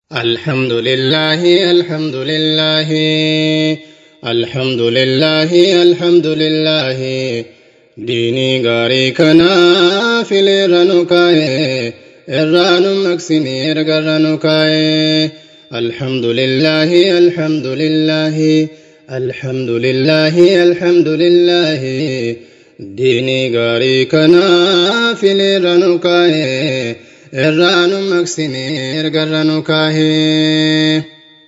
الحمد لله الحمد لله الحمد لله الحمد لله ديني غاري كنا في لرنكاي الران مكسني رغرنكاي الحمد لله الحمد لله الحمد لله الحمد لله ديني غاري كنا في لرنكاي irraanu maqsinee ergarranu kaahee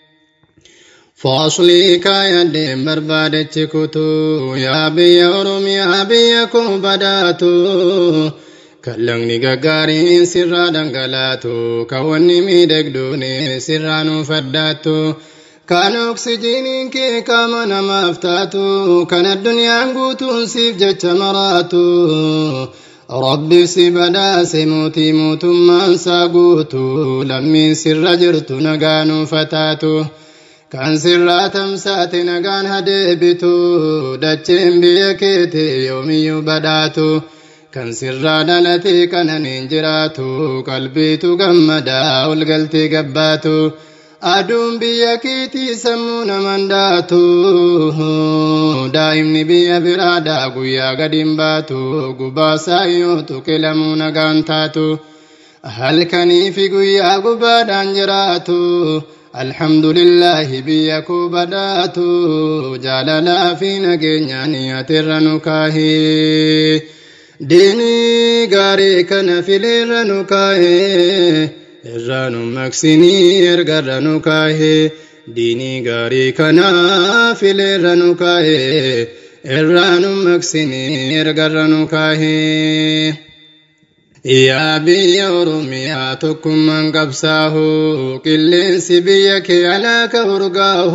fooslii kaayadheen barbaadechi kutuu yaa biyya oromiyaa biyya koo badaatu kallaqni gaggaariin sirraa dhangalaatu kawanni miidhagduun sirraa nuuf addaattu kan oksijiiniin kee qaama namaaf taatu kan addunyaan guutuun siif jecha maraatu rabbi si badhaase mootii mootummaan isaa guutu lammiin sirra jirtu nagaa nuuf taatu kan sirraa tamsaate nagaan hadeebitu dacheen biyya keete yoomiyyuu badhaatu kan sirraa dhalate kananiin jiraatu qalbiitu gammadaa ol galtee gabbaatu aduun biyya keetii sammuu naman daatu daa'imni biyya biraadhaa guyyaa gadiin baatu gubaasaa yoo tuqilamuu nagaan taatu halkanii fi guyyaa gubaadhaan jiraatu alhamdulillahi biyya koo badhaatu jaalalaa fi nageenyaan atirra nu kaahee diinii gaarii kana fileerra nu kaahee irraa nu maqsinii ergarra nu kaahee diinii gaarii kana fileerra nu kaahee irraa nu maqsinii ergarra nu kaahee. Yaa biyya Oromiyaa tokkummaan qabsaahu qilleensi biyya kee alaaka urgaahu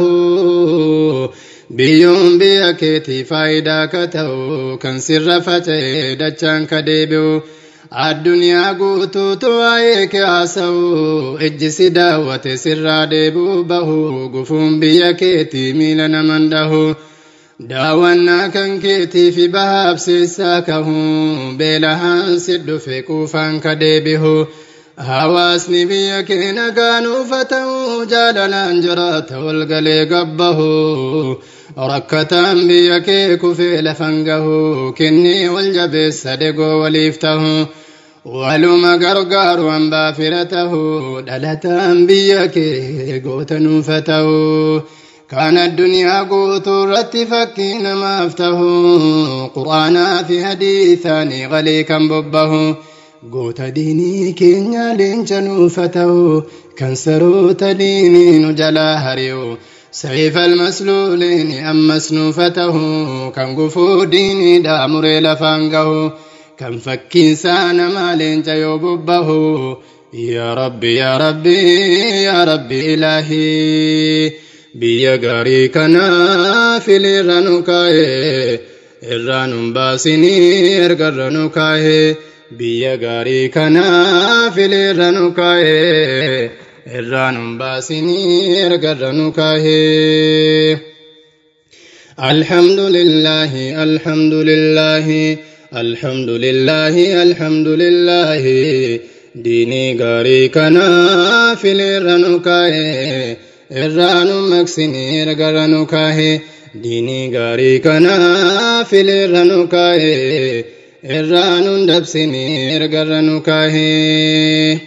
biyyoon biyya keetii faayidaa ka ta'u kan sirra faca'ee dachaan ka deebi'u. addunyaa guutuutu waa'ee kee haasa'u ijji si daawwate sirraa deebi'u bahu gufuun biyya keetii miila naman dhahu daawwannaa kan keetii fi bahaabsiisaa kahu beelahaan si dhufe quufaan ka deebihu hawaasni biyya kee nagaanuufa ta'u jaalalaan jiraata walgalee gabbahu rakkataan biyya kee kufee lafan gahu kennii wal jabeessa degoo waliif tahu waluma gargaaru hambaa fira tahu dhalataan biyya kee goota nuufa ta'u kan addunyaa guutuu irratti fakkii namaaf tahu quraanaa fi hadiisaanii qalii kan bobbahu goota diinii keenya leenca nuufa ta'u kan saroota diinii nu jalaa hari'u سيف المسلولين أمس نوفته كان قفو ديني دامري لفانقه كان فكين سان مالين جيوببه يا ربي يا ربي يا ربي إلهي بيا غاري كنا في لرنكاي الرانم باسني ارقرنكاي بيا غاري كنا في لرنكاي irraan baasinii ergarra nu kaahee alhamdulillahi alhamdulillahi alhamdulillahi alhamdulillahi diinii gaarii kanaa fileerra nu kaahee irraa nu maqsinii ergarra nu kaahee diinii gaarii kanaa fileerra nu kaahee irraa nu dabsinii ergarra nu kaahee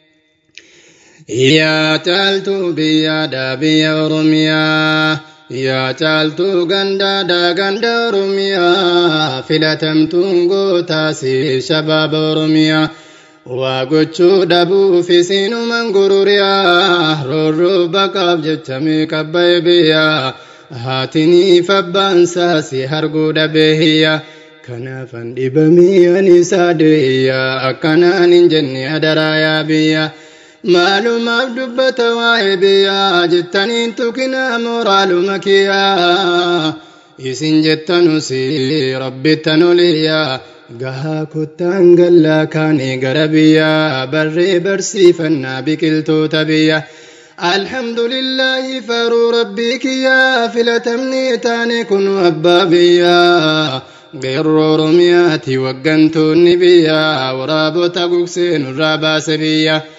yaa caaltuu biyyaadhaa biyya oromiyaa yaa caaltuu gandaadhaa ganda oromiyaa filatamtuun gootaasi shabaaba oromiyaa waa gochuu dhabuuf isiinuman gururiyaa roorroo baqaaf jechamee qabba'e biyyaa haatiniif abbaansaasi arguu dhabee hiyyaa kanaafan dhibamee ani isaa deeyyaa akkanaan hin jenne adaraa yaa biyyaa maalumaaf dubbata waa'ee biyyaa jettaniin tukinaa moraaluma kiyyaa isin jettanusi rabbittan oliyyaa gahaa kottaan gallaa kaanii gara biyyaa barree barsiifannaa biqiltoota biyya alhamdulillaahi faruu rabbii kiyyaa filatamni taane kun abbaa biyyaa geerroo oromiyaati waggantoonni biyyaa waraabota gugsee nurraa baase biyya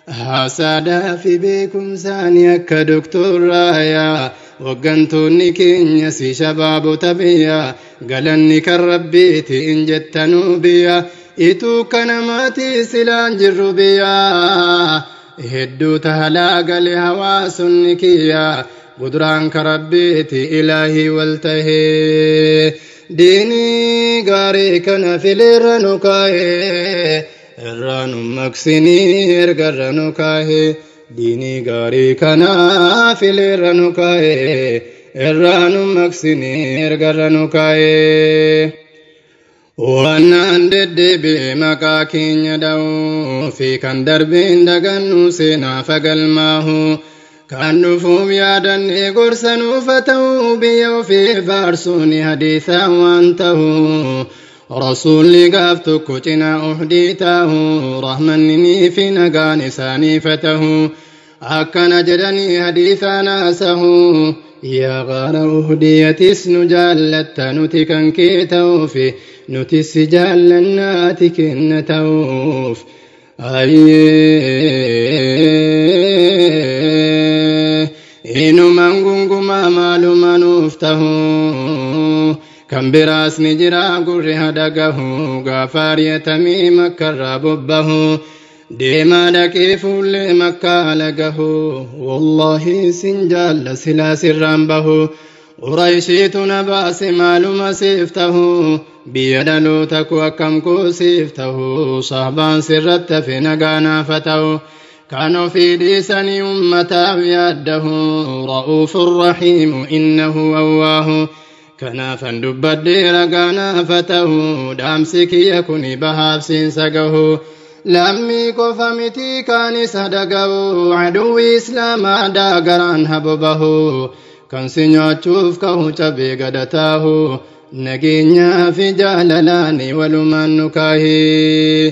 haasaadhaa fi beekumsaanii akka doktorraayaa waggantoonni keenya si shabaabota biyya galanni kan rabbiiti in jettanuu biyya ituu kanamaatii silaan jirru biyya hedduu tahalaa gale hawaasonni kiyya guduraan ka rabbiiti ilaahii wal tahee diinii gaarii kana fileerra nu kaa'ee irraa nu maqsinii ergarra nu kaa'ee diinii gaarii kana fileerra nu kaa'ee irraa nu maqsinii ergarra nu kaa'ee. Waannaan deddeebi'e maqaa keenya dha'uu fi kan darbeen dagannu seenaa fagalmaahu. kan dhufuuf yaadannee gorsa nuufa ta'uu biyya ofii faarsuun hadiisaa waan ta'u rasuulli gaaf tokko cinaa uhdii ta'u rahmanninii fi nagaan isaaniifa ta'u akkana jedhanii hadiisaa naasahu yaa qaara uhdiyatis nu jaallatta nuti kan kee ta'uuf nuti si jaallannaati kenna ta'uuf inumaan gungumaa maaluma nuuf tahu kan biraas ni jira gurri hadagahu gaafa ariyatamii makkarraa bobbahu deemaa dhaqee fuullee makkaa lagahu wallaahi sin jaalla silaa sirraan bahu qurayshiitu na baase maaluma siif tahu biyya dhaloota ku akkam koo siif tahu sahbaan sirratti hafe nagaa naafa ta'u كان في لسان أمته يده رؤوف رحيم إنه أواه كان فندب الدير كان فتاه دامسك يكون بهاب سنسقه لمي كفمتي كان صدقه عدو إسلام داقران هببه كان سنيوچوف كهو چبي قدتاه نجينيا في جاللاني ولمن نكاهي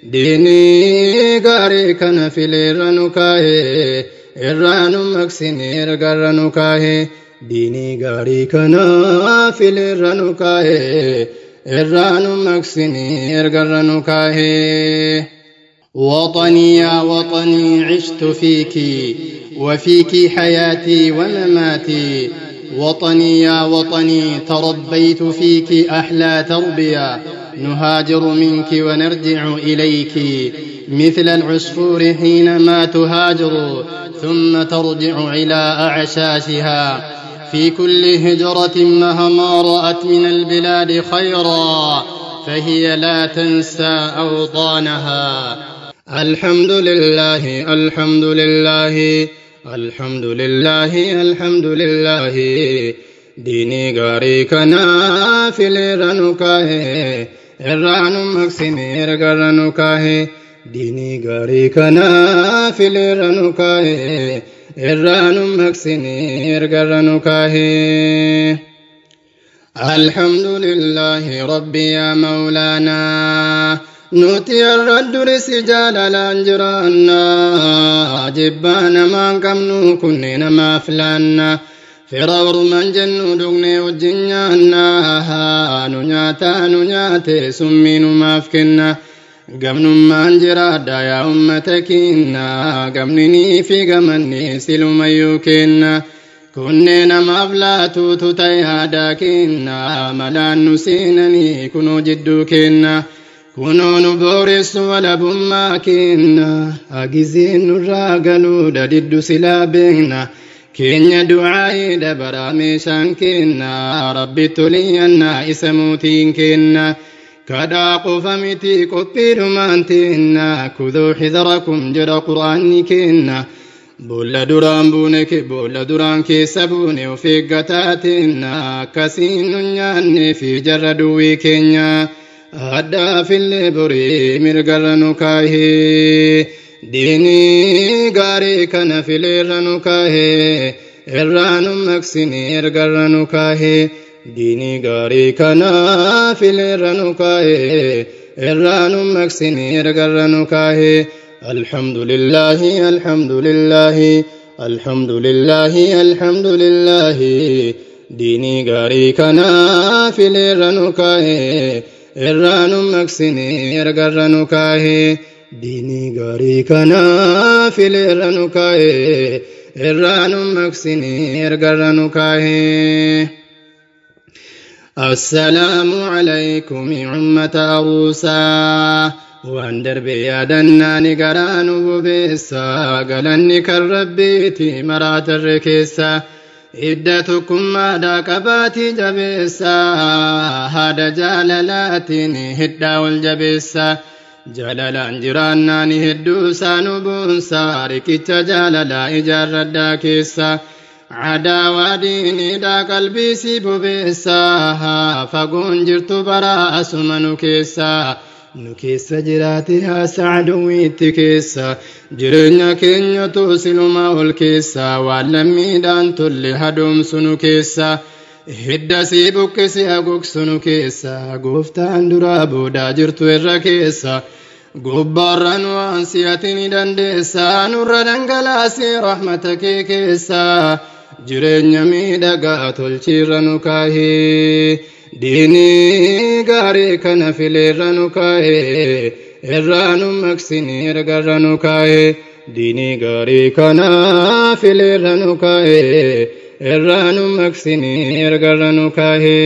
diinii gaarii kana fileerra nu kaa'e irraa nu maqsine ergarra nu kaa'e diinii gaarii kana fileerra nu kaa'e irraa nu maqsine ergarra nu kaa'e وطني يا وطني عشت فيك وفيك حياتي ومماتي وطني يا وطني تربيت فيك أحلى تربية نهاجر منك ونرجع إليك مثل العصفور حينما تهاجر ثم ترجع إلى أعشاشها في كل هجرة مهما رأت من البلاد خيرا فهي لا تنسى أوطانها الحمد لله الحمد لله الحمد لله الحمد لله ديني غاري كنا في لرنكاه irraa nu maqsine ergarra nu kaahe diinii gaarii kana fileerra nu kaahe irraa nu maqsine ergarra nu kaahe الحمد لله ربي يا مولانا نوتي الردرس جاللا جرانا جبانا ما كم كننا ما فلانا firaawar man jennu dhugne wajjin nyaannaa nu nyaataa nu nyaate summii numaaf kenna gamnummaan jiraadha yaa ummata keenna gamninii fi gamanni silumayyuu kenna kunneen namaaf laatuutu ta'e aadaa keenna malaan nu seenanii kunoo jidduu kenna kunoo nu booressu walabummaa kenna hagizeen nurraa galuudha diddu silaa beekna keenya du'aa'ee dabaraa meeshaan kenna rabbi toliyyannaa isa mootiin kenna kadhaa qofa miti qophiidhumaan teenna kuduu xidarakum jedha qur'aanni kenna boolla duraan buune ke boolla duraan keessa buune of eeggataa teenna akkasiin nu nyaannee fi jarra duwwii keenya addaafillee borii mirgarra nu kaahee diinii gaarii kana fileerra nu kaahee irraa nu maqsine ergarra nu kaahee diinii gaarii kana fileerra nu kaahee irraa nu maqsine ergarra nu kaahee الحمد لله الحمد لله الحمد لله الحمد لله ديني غاري كنا في الرنكاه الران مكسني ارغر رنكاه diinii gaarii kanaa fileerra nu kaa'e irraa nu maqsinii ergarra nu kaa'e. السلام عليكم أمة أروسا waan darbe yaadannaa ni garaa nu bobeessa galanni kan rabbiiti maraatarre keessa hidda tokkummaadhaa qabaatii jabeessa haada jaalalaatiin hidhaa ol jabeessa jaalalaan jiraannaan hedduu isaa nu boonsa riqicha jaalalaa ijaarradhaa keessa cadaawaa diiniidhaa qalbiisii bobeessa fagoon jirtu baraa asuma nu keessaa nu keessa jiraate haasa aduwwiitti keessa jireenya keenyatu silumaa ol keessa waan lammiidhaan tolle hadoomsu nu keessa hidda sii buqqisi hagogsu nu keessa gooftaan duraa boodaa jirtu irra keessa gubbaarraan waan si'ati ni dandeessa nurra dhangalaasii rahmata kee keessa jireenya miidhagaa tolchiirra nu kaahee diinii gaarii kana fileerra nu kaa'e irraa nu maqsinii ergarra nu kaa'e diinii gaarii kana fileerra nu kaa'e irraa nu maqsinii ergarra nu kaa'e.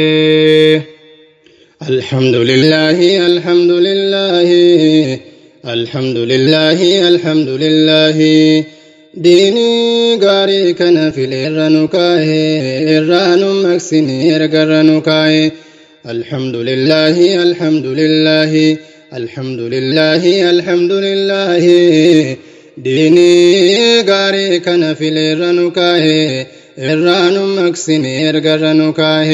الحمد لله الحمد لله الحمد لله الحمد لله ديني غاري كان في الرنكاه الران مكسني الرنكاه الحمد لله الحمد لله الحمد لله الحمد لله ديني غاري كان في الرنكاه الران مكسني الرنكاه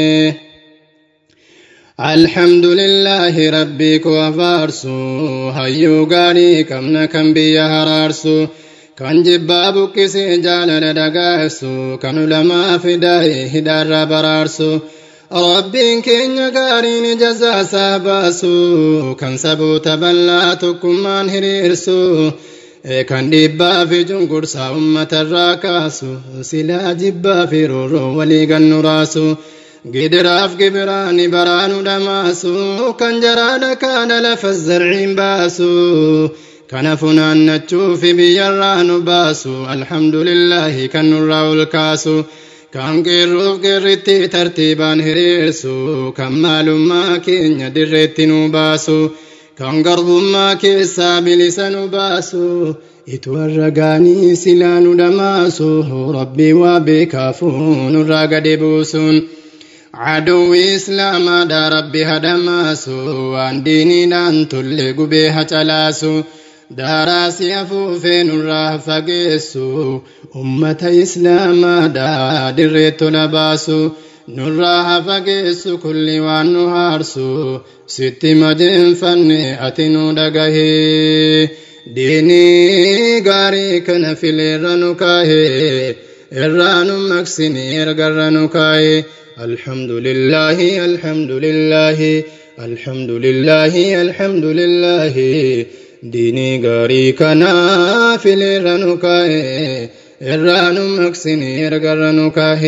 الحمد لله ربك وفارسو هيو غاري كمنا كم بيا هرارسو kan jibbaa buqqisee jaalala dhagaa'essu kan ulamaa fidaa'e hidaarraa baraarsu rabbiin keenya gaariin jazaasaa baasu kan saboota bal'aa tokkummaan hiriirsu kan dhiibbaa fi cunqursaa uummatarraa kaasu silaa jibbaa fi roorroo walii gannu raasu gidiraaf gibiraani baraanu dhamaasu kan jaraadha kaana lafa zarciin baasu kana funaannachuufi biyyarraa nu baasu alhamdulillahi kan nurraa ol kaasu kan qeerruuf qeerritti tartiibaan hiriirsu kan maalummaa keenya dirreetti nu baasu kan garbummaa keessaa bilisa nu baasu itu warra gaanii silaa nu dhamaasu rabbii waa beekaafu nurraa gadi buusuun aduwwi islaamaadha rabbi hadhamaasu waan diiniidhaan tolle gubee hacalaasu daaraasi afuufee nurraa fageessu ummata islaamaadha dirree tola baasu nurraa fageessu kulli waan nu haarsu sitti majeenfanne ati nu dhagahee diinii gaarii kana fileerra nu kaahee irraa nu maqsini ergarra nu kaahee الحمد لله الحمد لله الحمد لله الحمد لله ديني غاري كنا في الرنكاه الران مكسني الرنكاه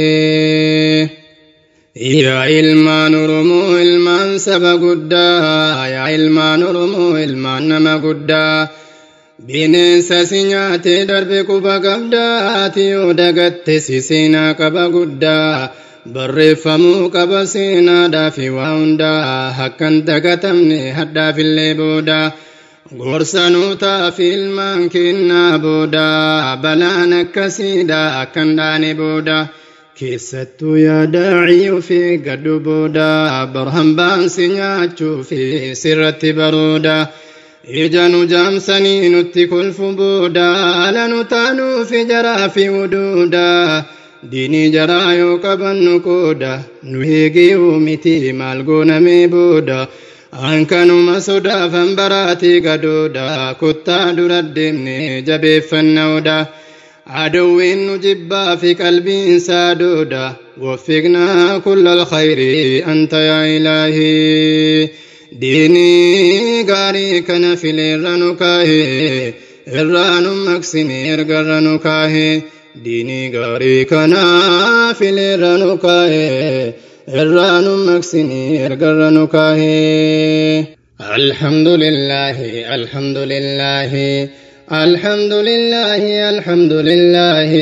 يا علمان رمو علمان سبا قدا يا علمان رمو علمان نما قدا bineensa si nyaatee darbe quba qabdaati yoo dagatte si seenaa qaba guddaa barreeffamuu qaba seenaadhaa fi waa hundaa akkan dagatamne hadhaafillee booda gorsanuu taafi ilmaan kennaa booda balaan akkasiidha akkan dhaane booda keessattuu yaadaacii ofii gadhu booda barhambaan si nyaachuu fi sirratti barooda ija nu jaamsanii nutti kolfu booda ala nu taanuufi jaraa fi wuduuda diinii jaraa yoo qabannu qooda nu heegiyuu miti maal goonamee booda hankanuma sodaafan baraatii gadooda kottaa dura deemne jabeeffannaoodha adowwiin nu jibbaa fi qalbiinsaa dooda waffiqnaa kulla alkhayri anta yaa ilaahii diinii gaarii kana fileerra nu kaahee irraa nu maqsine ergarra nu kaahee diinii gaarii kana fileerra nu kaahee irraa nu maqsine ergarra nu kaahee الحمد لله الحمد لله الحمد لله الحمد لله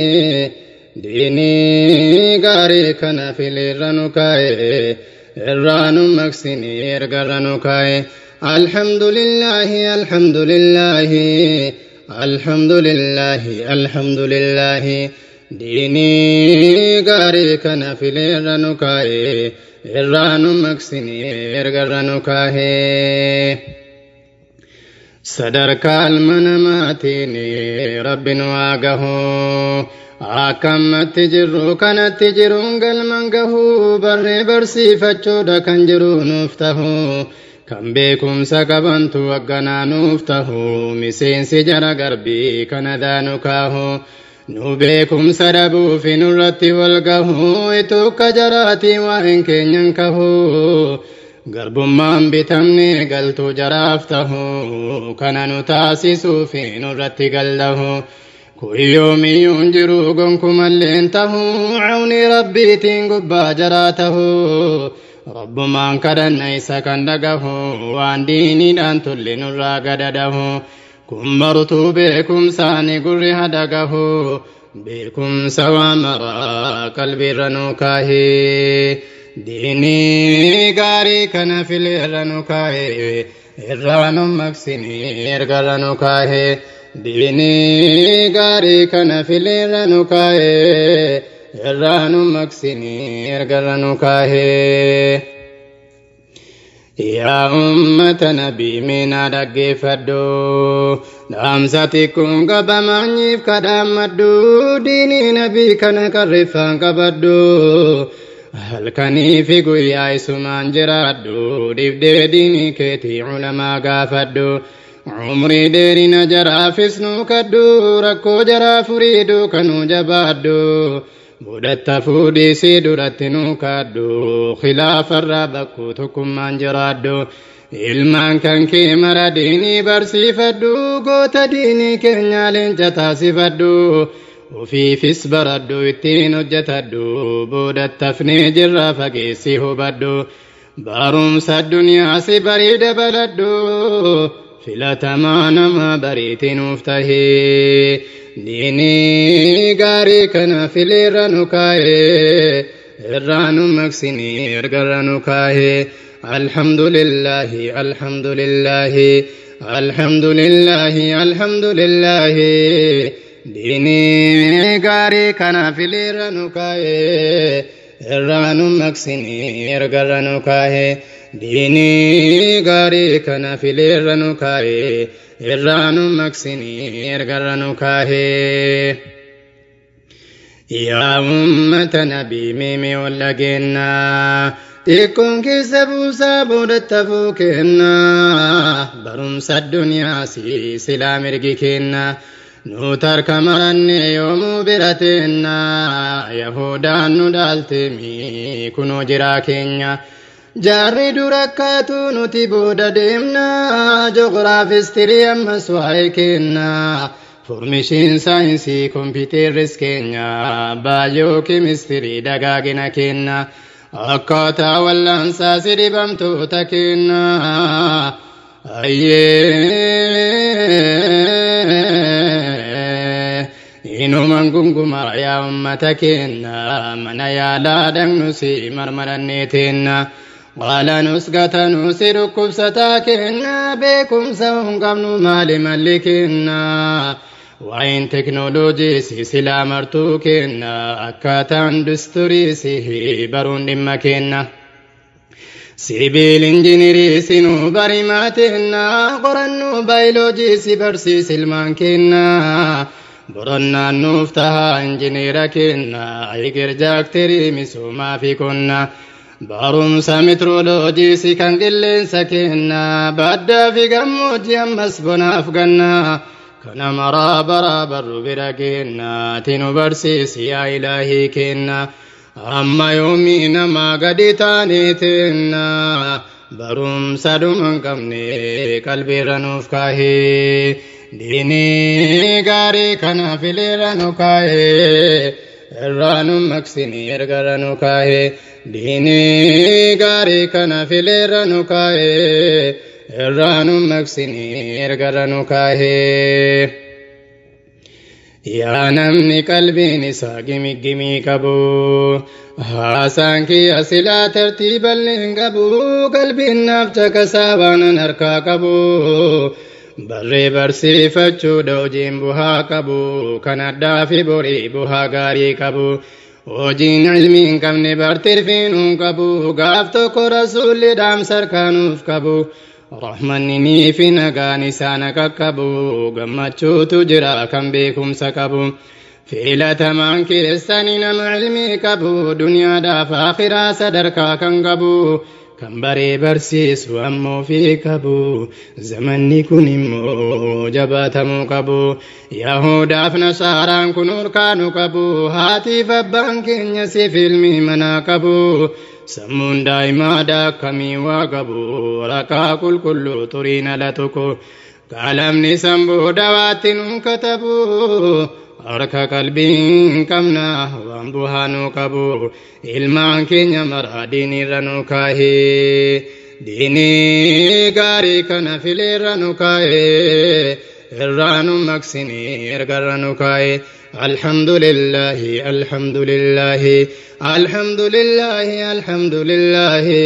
ديني غاري كان في الرنكاي الران مكسيني ارغرنكاي الحمد لله الحمد لله الحمد لله الحمد لله ديني غاري كان في الرنكاي الران مكسيني ارغرنكاي sadarkaa almanamaatiin rabbin waaqahu akkammatti jirru kanatti jiruun galman gahu barree barsiifachuudha kan jiru nuuf tahu kan beekumsa qabantu agganaa nuuf tahu miseensi jara garbii kana daanu kaahu nu beekumsa dhabuufi nurratti wal gahu itukka jaraatii waa'een keenyan kahu garbummaan bitamne galtuu jaraaf tahu kana nu taasisuufi nurratti galdahu kuyyoomiyyuun jiru gonkumalleen tahu cawni rabbiitiin gubbaa jaraa tahu rabbumaan kadhanna isa kan dhagahu waan diiniidhaan tulli nurraa gadadahu kun martuu beekumsaani gurri hadagahu beekumsa waa maraa qalbiirra nuu kaahee diinii gaarii kana fileerra nu kaa'e irraa nu maqsini ergarra nu kaa'e diinii gaarii kana fileerra nu kaa'e irraa nu maqsini ergarra nu kaa'e. Yaa uummata nabii miinaa dhaggeeffadhu dhaamsa xiqqoon qabamaanyiif kadhaammadhu diinii nabii kana qarreeffaan qabadhu. halkanii fi guyyaa isumaan jiraadhu dhibdee diinii keetii culamaa gaafadhu umrii dheerina jaraafis nuu kadhu rakkoo jaraa furiidhu kanuu jabaadhu budhatta fuudhiisii duratti nuu kaadhu khilaafarraa bakkuu tokkummaan jiraadhu ilmaan kan kee mara diinii barsiifadhu goota diinii keenyaa leenca taasifadhu ufiifis baradhu ittiin hojjetadhu boodattafnee jirra fageessi hubadhu barumsa addunyaa si barii dabaladhu filatamaa nama bariitii nuuf tahee diinii gaarii kana fileerra nu kaa'ee irraa nu maqsinii ergarra nu kaa'ee alhamdulillahi alhamdulillahi alhamdulillahi alhamdulillahi diinii gaarii kana fileerra nu kaa'ee irraa nu maqsinii ergarra nu kaa'ee diinii gaarii kana fileerra nu kaa'ee irraa nu maqsinii ergarra nu kaa'ee. Yaa uummata nabii miimii ol dhageenyaa xiqqoon keessa buusaa boodattafuu kennaa barumsa addunyaa silaa mirgi kennaa. nu tarka maranne yoomuu birateenna yahudaan nu dhaaltemi kunoo jiraa keenya jaarri dura akkaatu nuti booda deemna joogiraafistirii ammas waa'ee kenna formishiin saayinsii kompiiteerris keenya baayoo kemistirii dagaagina kenna akkaataa wallaansaa si dhibamtoota kenna ayyee inuman gungumaa yaa ummata keenna mana yaalaa dhaqnu si marmarannee teenna qaala nus gatanuu si dhukkubsataa keenna beekumsa hin qabnu maali malli keenna waa'een teknooloojii si silaa martuu keenna akkaataa industirii si baruun dhimma keenna. sibiil injinirii sinuu barimaa teenna qorannuu baayoloojii si barsiis ilmaan keenna boronnaan nuuf tahaa injiniira keenna igir jaakterii misoomaa fi qonna barumsa metrooloojii si kan qilleensa keenna baddaa fi gammoojii ammas bonaaf ganna kana maraa baraa barru bira keenna tinu barsiisi yaa ilaahii keenna. amma yoomii namaa gadi taaneetenna barumsa dhuman qabne qalbiirra nuuf kaahee diinii gaarii kana fileerra nu kaahee irraa nu maqsini ergarra nu kaahee diinii gaarii kana fileerra nu kaahee irraanu maqsinii ergarra nu kaahee. Yaa namni qalbiin isaa gimiggimii qabu haasaan kiyya silaa tartiiballi hin qabu qalbiin naaf caqasaa waanan harkaa qabu barree barsiifachuudha hojiin buhaa qabu kan addaa fi borii buhaa gaarii qabu hojiin ilmii hin qabne bartirfiinuu qabu gaaf tokko rasuulli dhaamsa harkaanuuf qabu. Rahmanni fi nagaan isaan qaqqabu gammachuutu jira kan beekumsa qabu filatamaan keessanii nama ilmii qabu duniyaadhaaf akhiraa sadarkaa kan qabu kan baree barsiisu ammoo fi qabu zamanni kun immoo jabaatamuu qabu yahudaaf nasaaraan kun urkaanu qabu haatiif abbaan keenya siif ilmii manaa qabu. sammuun daa'imaadha akkamii waa qabu waraqaa qulqulluu xuriin ala tokko qaalamni samboo dawaatti nuun katabu harka qalbiin qabna waan buhaa nuu qabu ilmaan keenya maraa diinirra nu kaahee diinii gaarii kana fileerra nu kaahee irraa nu maqsinii ergarra nu kaahee alhamdulillahi alhamdulillahi alhamdulillahi alhamdulillahi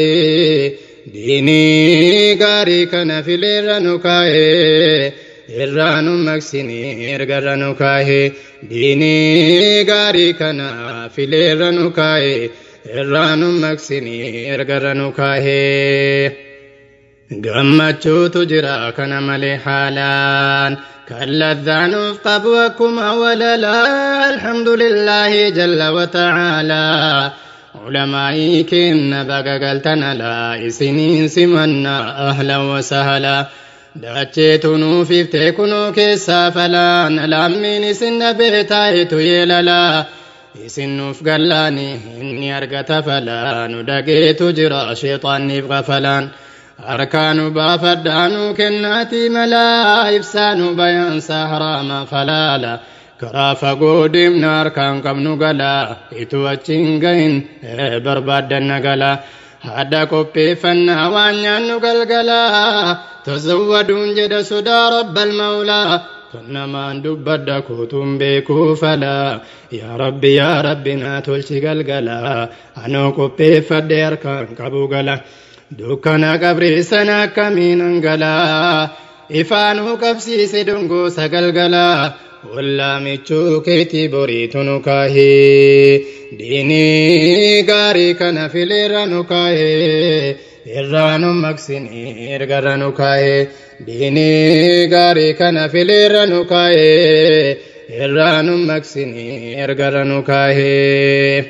diinii gaarii kana fileerra nu kaahee irraa nu maqsinii ergarra nu kaahee diinii gaarii kana fileerra nu kaahee irraa nu maqsinii ergarra nu kaahee gammachuutu jira kana malee haalaan kan ladhaanuuf qabu akkuma walalaa alhamdulillaahi jalla wata'aalaa ulamaa'ii kenna baga galtan alaa isiniin simannaa ahlan wasahalaa dacheetu nuuf iftee kunoo keessaa falaan lammiin isin dhabee taayetu yeelalaa isin nuuf gallaani inni argata falaa nu dhageetu jira sheexaanniif gafalaan harkaanu baafadhaanu kennaatii malaa ibsaanu bayaansaa haraama falaala karaa fagoo deemna harkaan qabnu galaa ituu achiin gahin barbaaddanna galaa hadda qopheeffannaa waan nyaannu galgalaa tazawwaduun jedha sodaa rabbal mawlaa kan namaan dubbadda kuutuun beekuu falaa yaa rabbi yaa rabbi naa tolchi galgalaa anoo qopheeffadhe harkaan qabu gala dukkana qabrii sana akkamiin hangalaa ifaanuu qabsiise dongoo sagalgalaa wallaamichuu keetii boriitu nu kaahee diinii gaarii kana fileerra nu kaahee irraa nu maqsinii ergarra nu kaahee diinii gaarii kana fileerra nu kaahee irraa nu maqsinii ergarra nu kaahee.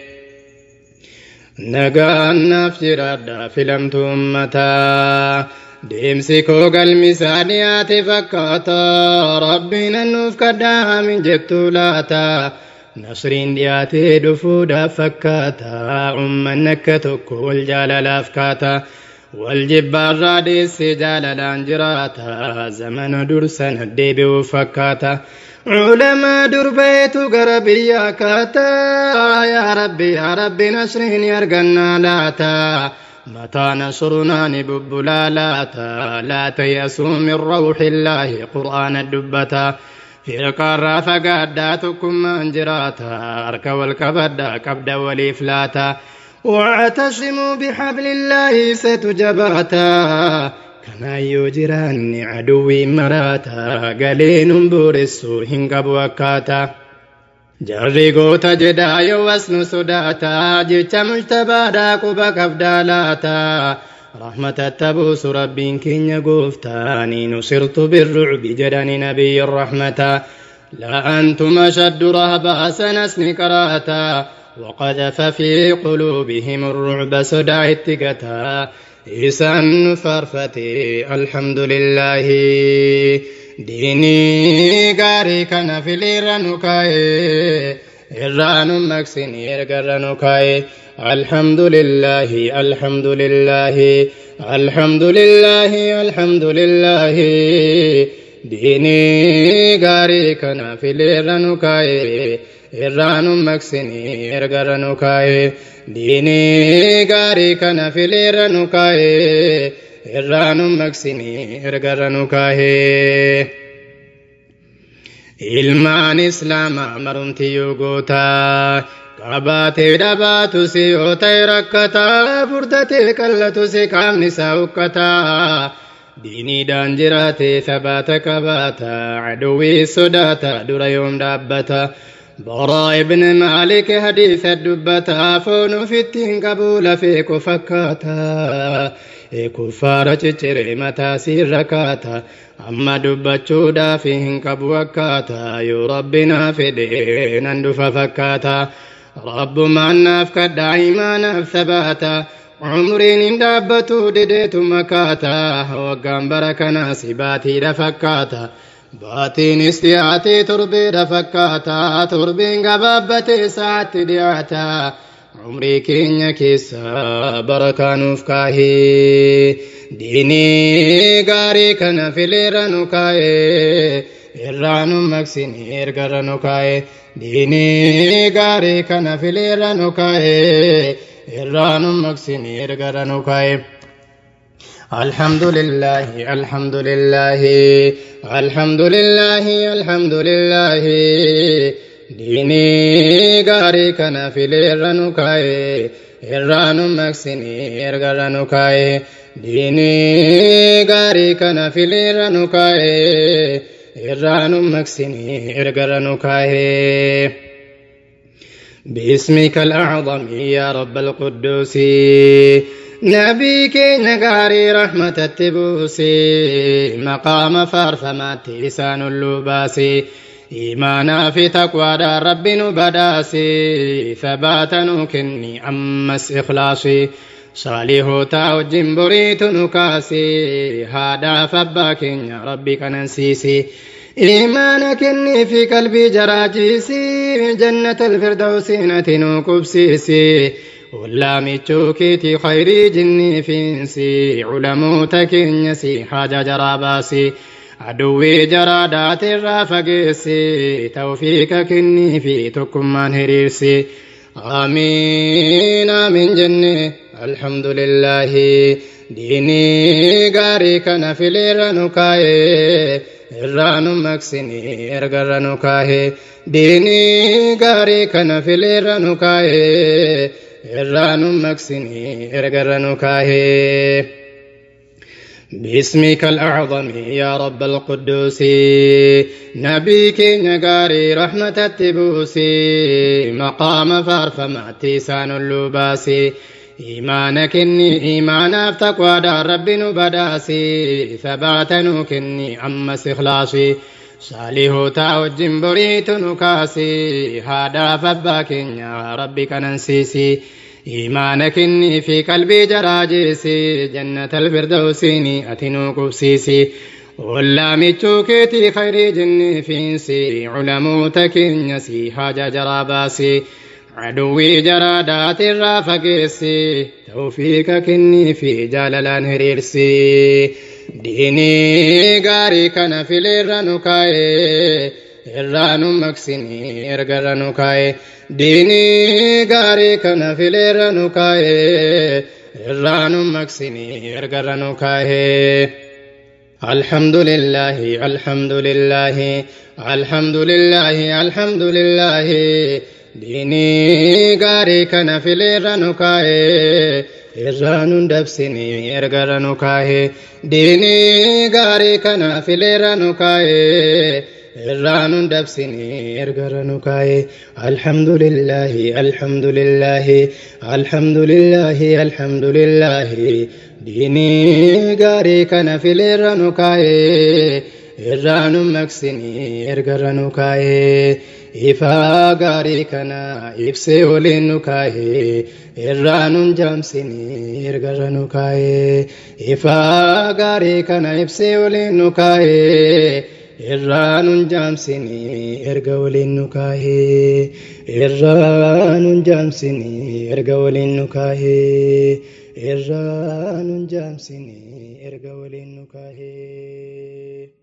nagaannaaf jiraadha filamtu ummataa deemsi koo galmisaa dhiyaate fakkaata rabbiin annuuf kadhaamin jettu laata nasriin dhiyaatee dhufuudhaaf fakkaata ummanni akka tokko wal jaalalaaf kaata wal jibbaarraa deessee jaalalaan jiraata zamana dursana deebi'uuf fakkaata علماء دربيت قربيا كاتا يا ربي يا ربي نصرين يرقنا لاتا متى نصرنا نبب لا لاتا لا تيأسوا من روح الله قرآن الدبتا في القارة فقاداتكم من جراتا أرك والكبدا كبدا والإفلاتا واعتصموا بحبل الله ستجباتا kanaayyoo jiraanni aduwwii maraataa galeenuun booressuu hin qabu akkaataa jarri goota jedhaa yoo as nu sodaataa jecha mujtabaadhaa quba qabdaa laataa rahmatatti buusu rabbiin keenya gooftaanii nusirtu birrucbi jedhani nabiyyi rahmataa لأنتم أشد رهبا سنسني كراتا وقذف في قلوبهم الرعب سدع اتقتا إسان فرفتي الحمد لله ديني غاري كان في ليرانوكاي إران مكسين إرغرانوكاي الحمد لله الحمد لله الحمد لله الحمد لله ديني غاري كان في ليرانوكاي إران مكسين إرغرانوكاي diinii gaarii kana fileerra nu kaa'ee irraa nu maqsini ergarra nu kaahee. ilmaan islaamaa marumtiyyuu gootaa qabaatee dhabaatu si yoo ta'e rakkataa furdatee qallatu si qaamni isaa hukkataa diiniidhaan jiraatee sabaata qabaata aduwwii sodaata dura yoom dhaabbata boraa ibn maalik hadiisa dubbata foon ofittiin qabuu lafee ko fakkaata kuffaara ciccire mataa siirra kaata amma dubbachuudhaaf hin qabu akkaata yoo rabbinaa fedhe nan dhufa fakkaata rabbumaan naaf kadhaa imaanaaf sabaata umriin hin dhaabbatu dideetu makaata waggaan bara kanaas baatiidha fakkaata baatiinis dhiyaatee torbeedha fakkaata torbeen gabaabbatee saatti dhiyaata umrii keenya keessa barakaa nuuf kaahee diinii gaarii kana fileerra nu kaa'ee irraa nu maqsini ergarra nu kaa'ee diinii gaarii kana fileerra nu kaa'ee irraa nu maqsini ergarra nu kaa'ee. الحمد لله الحمد لله الحمد لله الحمد لله ديني غاري كان في ليرنكاي إرانو مكسيني إرغرنكاي ديني غاري كان في ليرنكاي إرانو مكسيني إرغرنكاي باسمك الأعظم يا رب القدوس نبي كين غاري رحمة التبوسي مقام فارفمات لسان اللباسي إيمانا في تقوى دار رب بداسي ثباتا كني أمس إخلاصي صالح تاو جنبريت نكاسي هذا فباك يا ربي كننسيسي إيمانك إني في قلبي جراجيسي جنة الفردوس نتنو كبسيسي ولا كيتي خيري جني فينسي علموتك إنسي حاجة جراباسي عدوي جرادات الرافقسي توفيقك إني في تكمان هريرسي آمين آمين جنة الحمد لله ديني غاري كان في ليرانوكاي irraanu maqsini ergarra nu kaahee diinii gaarii kana fileerra nu kaahee irraanu maqsini ergarra nu kaahee باسمك الأعظم يا رب القدوس نبي كين غاري رحمة التبوسي مقام فارفمع تيسان اللباسي إيمانك إني إيمانا تقوى دار رب نبداسي ثباتنو كني أمس إخلاصي صالح تاوجن بريت نكاسي هذا فباك يا ربي كننسيسي إيمانك إني في قلبي جراجيسي جنة الفردوسيني أتنو قبسيسي ولا ميتشوكيتي خير جني فينسي علموتك إنسي حاجة جراباسي عدوي جرادات الرافقسي توفيقك إني في جاللان هريرسي ديني غاري كان في ليرانوكاي irraanu maqsini ergarra nu kaa'e diinii gaarii kana fileerra nu kaa'e irraanu maqsini ergarra nu kaa'e الحمد لله الحمد لله الحمد لله الحمد لله ديني غاري كان في ليرانوكاي irraanun dabsini ergarra nu kaa'e diinii gaarii kana fileerra nu kaa'e irraanun dabsini ergarra nu kaa'e alhamdulillahi alhamdulillahi alhamdulillahi alhamdulillahi diinii gaarii kana fileerra nu kaa'e irraanun maqsini ergarra nu kaa'e ifaa gaarii kana ibsee waliin nu kaa'e irraanun jaamsini ergarra nu kaa'e ifaa gaarii kana ibsee waliin nu kaa'e irraanun jaamsini erga waliin nu kaa'e irraanun jaamsini erga waliin nu kaa'e irraanun jaamsini erga waliin nu kaa'e.